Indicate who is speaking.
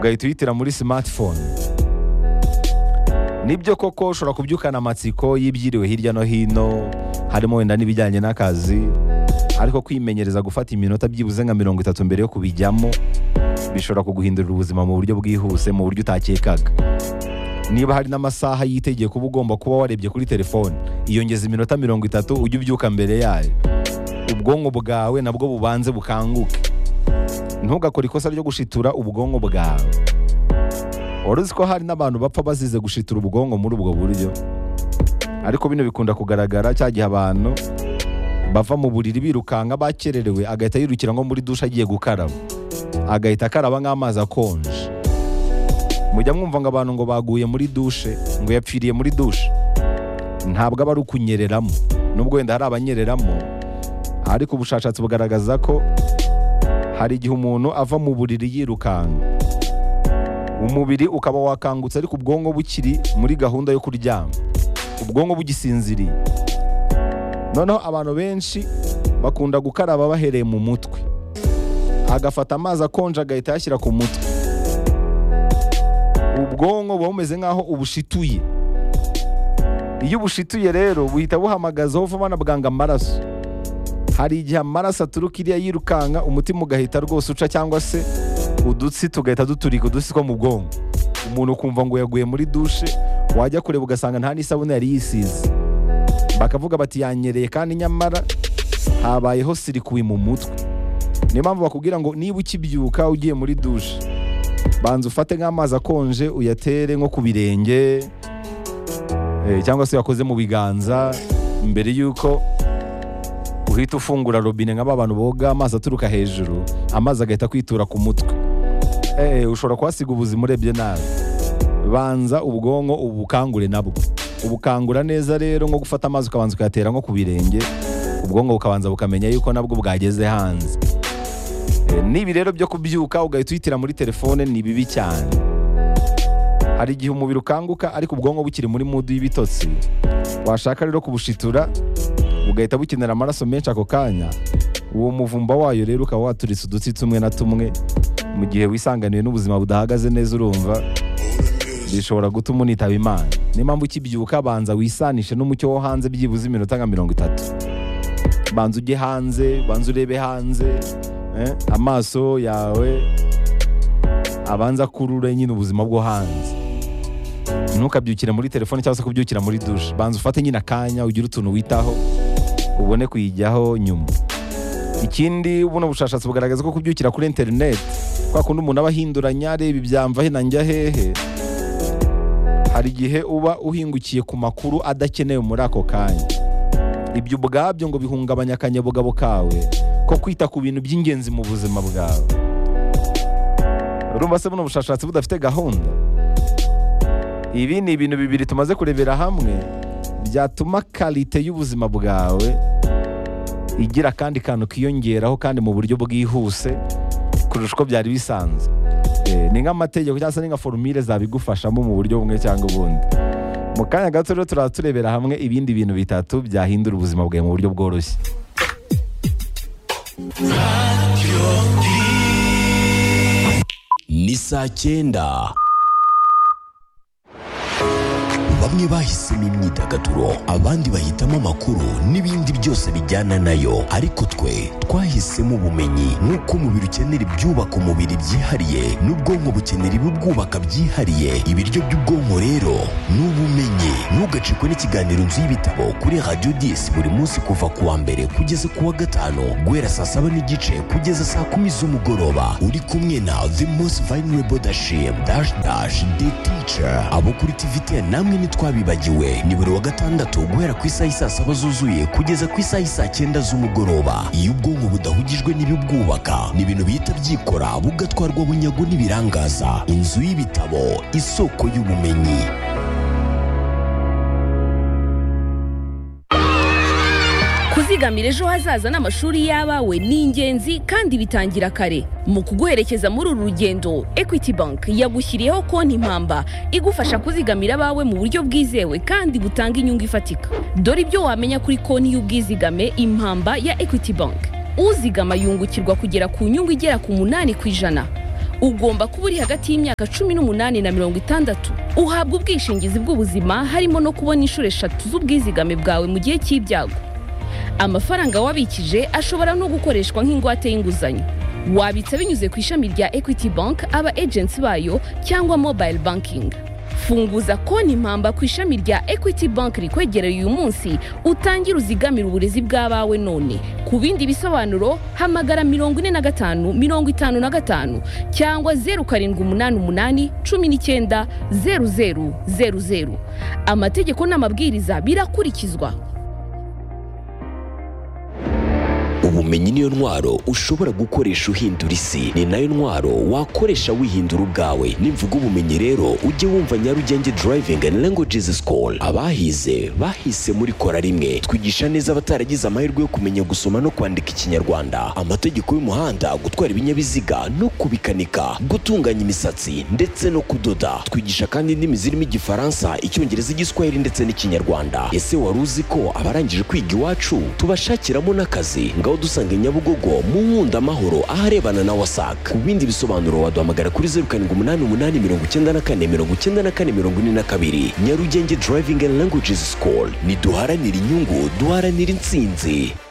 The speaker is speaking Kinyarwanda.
Speaker 1: ugahita uyitira muri smartphone nibyo koko ushobora kubyukana amatsiko y'ibyiriwe hirya no hino harimo wenda n'ibijyanye n'akazi ariko kwimenyereza gufata iminota byibuze nka mirongo itatu mbere yo kubijyamo bishobora kuguhindurira ubuzima mu buryo bwihuse mu buryo utakekaga niba hari n'amasaha yitegeye kuba ugomba kuba warebye kuri telefone iyongeza iminota mirongo itatu ujye ubyuka mbere yayo ubwonko bwawe nabwo bubanze bukanguke ntugakore ikosa ryo gushitura ubwonko bwawe wari uzi ko hari n'abantu bapfa bazize gushitura ubwonko muri ubwo buryo ariko bino bikunda kugaragara cya gihe abantu bava mu buriri birukanka bakererewe agahita yirukira nko muri dushe agiye gukaraba agahita akaraba nk'amazi akonje mujya mwumva ngo abantu ngo baguye muri dushe ngo yapfiriye muri dushe ntabwo aba ari ukunyereramo nubwo wenda hari abanyereramo ariko ubushakashatsi bugaragaza ko hari igihe umuntu ava mu buriri yirukanka umubiri ukaba wakangutse ariko ubwonko bukiri muri gahunda yo kuryama ubwonko bugisinziriye noneho abantu benshi bakunda gukaraba bahereye mu mutwe agafata amazi akonje agahita ayashyira ku mutwe ubwonko buba bumeze nk'aho ubushituye iyo ubushituye rero buhita buhamagazaho vuba na bwanga amaraso hari igihe amaraso aturuka iriya yirukanka umutima ugahita rwose uca cyangwa se udutsi tugahita duturika udutsi two mu bwonko umuntu ukumva ngo yaguye muri dushe wajya kureba ugasanga nta n'isabune yari yisize bakavuga bati yanyereye kandi nyamara habayeho sirikuwi mu mutwe niyo mpamvu bakubwira ngo niba ukibyuka ugiye muri dushe banza ufate nk'amazi akonje uyatere nko ku birenge eh, cyangwa se uyakoze mu biganza mbere y'uko uhita ufungura robine nka ba bantu boga amazi aturuka hejuru amazi agahita kwitura ku mutwe Eh, ushobora kuhasiga ubuzima urebye nabi banza ubwonko ubukangure nabwo ubukangura neza rero nko gufata amazi ukabanza ukayatera nko ku birenge ubwonko bukabanza bukamenya yuko nabwo bwageze hanze Eh, n'ibi rero byo kubyuka ugahita uyitira muri telefone ni bibi cyane hari igihe umubiri ukanguka ariko ubwonko bukiri muri mudu y'ibitotsi washaka rero kubushitura bugahita bukenera amaraso menshi ako kanya uwo muvumba wayo rero ukaba waturitse udutsi tumwe na tumwe mu gihe wisanganiwe n'ubuzima budahagaze neza urumva bishobora gutuma unitaba imana niyo mpamvu ukibyuka banza wisanishe n'umucyo wo hanze byibuze iminota nka mirongo itatu banza ujye hanze banza urebe hanze eh, amaso yawe abanza akurure nyine ubuzima bwo hanze ntukabyukire muri telefone cyangwa se kubyukira muri dushe banza ufate nyine akanya ugire utuntu witaho ubone kuyijyaho nyuma ikindi buno bushakashatsi bugaragaza ko kubyukira kuri interineti kwa kundi umuntu aba ahinduranya areba ibyamva he na njya hehe hari igihe uba uhingukiye ku makuru adakenewe muri ako kanya ibyo ubwabyo ngo bihungabanya akanyabugabo kawe ko kwita ku bintu by'ingenzi mu buzima bwawe urumva se buno bushakashatsi budafite gahunda ibi ni ibintu bibiri tumaze kurebera hamwe byatuma karite y'ubuzima bwawe igira akandi kantu kiyongeraho kandi mu buryo bwihuse kurusha uko byari bisanzwe Eh, ni nk'amategeko cyangwa se ni nka forumire zabigufashamo mu buryo bumwe cyangwa ubundi mu kanya gato rero turaba turebera hamwe ibindi bintu bitatu byahindura ubuzima bwawe mu buryo bworoshye
Speaker 2: ni saa cyenda bamwe bahisemo imyidagaduro abandi bahitamo amakuru n'ibindi byose bijyana nayo ariko twe twahisemo ubumenyi nk'uko umubiri ukenera ibyubaka umubiri byihariye n'ubwonko bukenera ibibwubaka byihariye ibiryo by'ubwonko rero ni ubumenyi ntugacikwe n'ikiganiro nzu y'ibitabo kuri radiyo disi buri munsi kuva ku wa mbere kugeza ku wa gatanu guhera saa saba n'igice kugeza saa kumi z'umugoroba uri kumwe na the most vulnerable dashim dash dash the teacher abo kuri tivite namwe ntitwabibagiwe ni buri wa gatandatu guhera ku isaha y'i saa saba zuzuye kugeza ku isaha y'i saa cyenda z'umugoroba iyo ubwonko budahugijwe n'ibibwubaka ni ibintu bihita byikora bugatwarwa bunyago n'ibirangaza inzu y'ibitabo isoko y'ubumenyi
Speaker 3: kuzigamira ejo hazaza n'amashuri y'abawe ni ingenzi kandi bitangira kare mu kuguherekeza muri uru rugendo equity bank yagushyiriyeho konti impamba igufasha kuzigamira abawe mu buryo bwizewe kandi butanga inyungu ifatika dore ibyo wamenya kuri konti y'ubwizigame impamba ya equity bank uzigama yungukirwa kugera ku nyungu igera ku munani ku ijana ugomba kuba uri hagati y'imyaka cumi n'umunani na mirongo itandatu uhabwa ubwishingizi bw'ubuzima harimo no kubona inshuro eshatu z'ubwizigame bwawe mu gihe cy'ibyago amafaranga wabikije ashobora no gukoreshwa nk'ingwate y'inguzanyo wabitsa binyuze ku ishami rya equity bank aba agency bayo cyangwa mobile banking funguza konti mpamba ku ishami rya equity bank rikwegereye uyu munsi utangire uzigamire uburezi bw'abawe none ku bindi bisobanuro hamagara mirongo ine na gatanu mirongo itanu na gatanu cyangwa zeru karindwi umunani umunani cumi n'icyenda zeru zeru zeru zeru amategeko n'amabwiriza birakurikizwa
Speaker 2: ubumenyi niyo ntwaro ushobora gukoresha uhindura isi ni nayo ntwaro wakoresha wihindura ubwawe nimvuga ubumenyi rero ujye wumva nyarugenge driving and languages school abahize bahise muri kora rimwe twigisha neza abataragize amahirwe yo kumenya gusoma no kwandika ikinyarwanda amategeko y'umuhanda gutwara ibinyabiziga no kubikanika gutunganya imisatsi ndetse no kudoda twigisha kandi indimi zirimo igifaransa icyongereza igiswahili ndetse n'ikinyarwanda ese wari uzi ko abarangije kwiga iwacu tubashakiramo n'akazi ngaho dusanga i nyabugogo mu nkunda amahoro aharebana na wasac ku bindi bisobanuro waduhamagara kuri zeru karindwi umunani umunani mirongo icyenda na kane mirongo icyenda na kane mirongo ine na kabiri nyarugenge driving and languages school ntiduharanire inyungu duharanire intsinzi